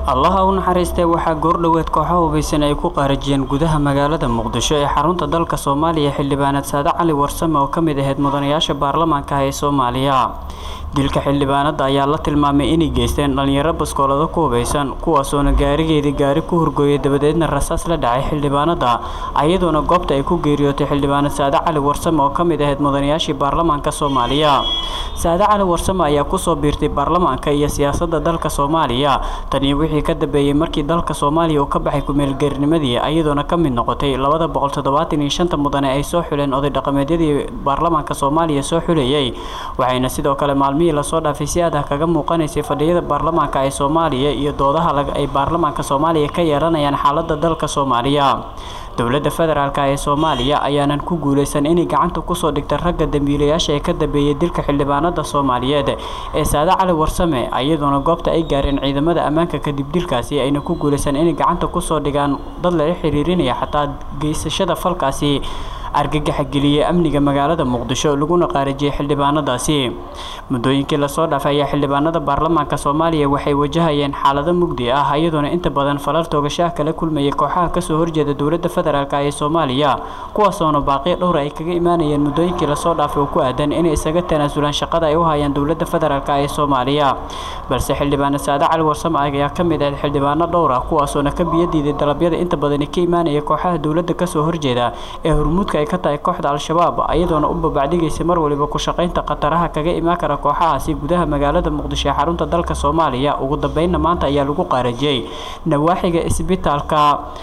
allaha u naxariistay waxaa goordhoweed kooxo hubaysan ay ku qaarajiyeen gudaha magaalada muqdisho ee xarunta dalka soomaaliya xildhibaaneed saade cali warsame oo ka mid ahayd mudanayaasha baarlamaanka ee soomaaliya dilka xildhibaanada ayaa la tilmaamay inay geysteen dhalinyaro baskoolado ku hubaysan kuwaasoona gaarigeedii gaari ku hurgooyay dabadeedna rasaas la dhacay xildhibaanada ayadoona goobta ay ku geeriyootay xildhibaaneed saade cali warsame oo ka mid ahayd mudanayaashii baarlamaanka soomaaliya saade cali warsame ayaa kusoo biirtay baarlamaanka iyo siyaasadda dalka soomaaliya taniyo wixii ka dambeeyey markii dalka soomaaliya uu ka baxay kumeelgeernimadii ayadoona ka mid noqotay labada boqol toddobaatan iyo shanta mudane ay soo xuleen oday dhaqameedyadii baarlamaanka soomaaliya soo xulayay waxayna sidoo kale maalmihii lasoo dhaafay si adah kaga muuqanaysay fadhiyada baarlamaanka ee soomaaliya iyo doodaha ay baarlamaanka soomaaliya ka yeelanayaan xaalada dalka soomaaliya dowladda federaalk ee soomaaliya ayaanan ku guuleysan inay gacanta kusoo dhigta ragga dambiilayaasha ee ka dambeeyay dilka xildhibaanada soomaaliyeed ee saade cali warsame ayadoona goobta ay gaareen ciidamada ammaanka kadib dilkaasi ayna ku guuleysan inay gacanta kusoo dhigaan dad lala xiriirinaya xataa geysashada falkaasi argagaxa geliyey amniga magaalada muqdisho laguna qaarajiyey xildhibaanadaasi muddooyinkii lasoo dhaafay ayaa xildhibaanada baarlamaanka soomaaliya waxay wajahayeen xaalado mugdi ah iyadoona inta badan falal toogashaah kala kulmayay kooxaha kasoo horjeeda dowladda federaalk ee soomaaliya kuwaasoona baaqiyo dhowra ay kaga imaanayeen muddooyinkii lasoo dhaafay oo ku aadan inay isaga tanaasulaan shaqada ay u hayaan dowladda federaalk ee soomaaliya balse xildhibaane saade cali warsame ayaa ka mid ahayd xildhibaano dhowr ah kuwaasoona ka biyadiiday dalabyada inta badani ka imaanaya kooxaha dowladda kasoo horjeeda ee hormuudka ay ka tahay kooxda al-shabaab ayadoona u babacdigaysay mar waliba ku shaqaynta khataraha kaga imaan kara kooxahaasi gudaha magaalada muqdisho ee xarunta dalka soomaaliya ugu dambeynna maanta ayaa lagu qaarajiyey nawaaxiga isbitaalka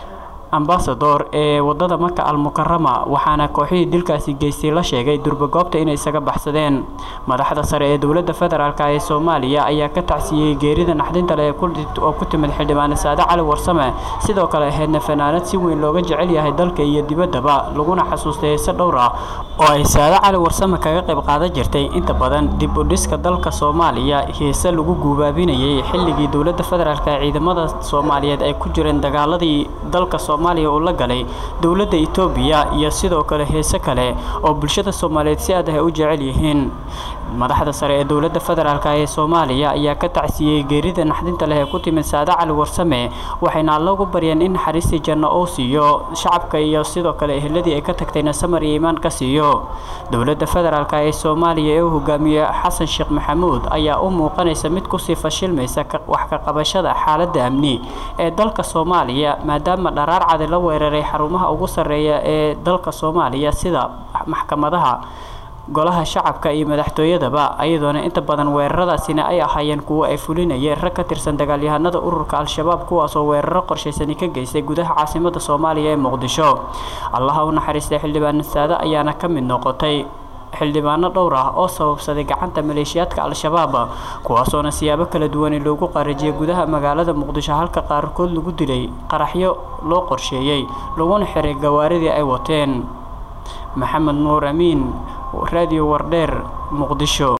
ambasador ee wadada maka almukarama waxaana kooxihii dilkaasi geystay la sheegay durbagoobta inay isaga baxsadeen madaxda sare ee dowladda federaalk ee soomaaliya ayaa ka tacsiyey geerida naxdinta leh oo ku timid xildhibaane saade cali warsame sidoo kale ahaydna fanaanad si weyn looga jecel yahay dalka iyo dibaddaba laguna xasuustay heese dhowr ah oo ay saade cali warsame kaga qayb qaadan jirtay inta badan dib u dhiska dalka soomaaliya heese lagu guubaabinayay xilligii dowladda federaalk ee ciidamada soomaaliyeed ay ku jireen dagaaladii dalka soomaaliya uu la galay dowladda etoobiya iyo sidoo kale heese kale oo bulshada soomaaliyeed si aad ah ay u jecel yihiin madaxda sare ee dowladda federaalk ee soomaaliya ayaa ka tacsiyey geerida naxdinta leh ee ku timid saade cali warsame waxayna allagu baryeen in naxariistii janno uu siiyo shacabka iyo sidoo kale eheladii ay ka tagtayna samar iyo iimaan ka siiyo dowladda federaalk ee soomaaliya ee uu hogaamiye xasan sheekh maxamuud ayaa u muuqanaysa mid kusii fashilmaysa wax ka qabashada xaaladda amni ee dalka soomaaliya maadaama dharaar cadi la weeraray xarumaha ugu sarreeya ee dalka soomaaliya sida maxkamadaha golaha shacabka iyo madaxtooyadaba ayadoona inta badan weeraradaasina ay ahaayeen kuwo ay fulinayeen rag ka tirsan dagaalyahanada ururka al-shabaab kuwaasoo weeraro qorshaysani ka geystay gudaha caasimada soomaaliya ee muqdisho allaha u naxariistay xildhibaan saade ayaana ka mid noqotay xildhibaano dhowr ah oo sababsaday gacanta maleeshiyaadka al-shabaab kuwaasoona siyaabo kala duwani loogu qaarajiyay gudaha magaalada muqdisho halka qaarkood lagu dilay qaraxyo loo qorsheeyey laguna xiray gawaaridii ay wateen maxamed nuur amiin radio wardheer muqdisho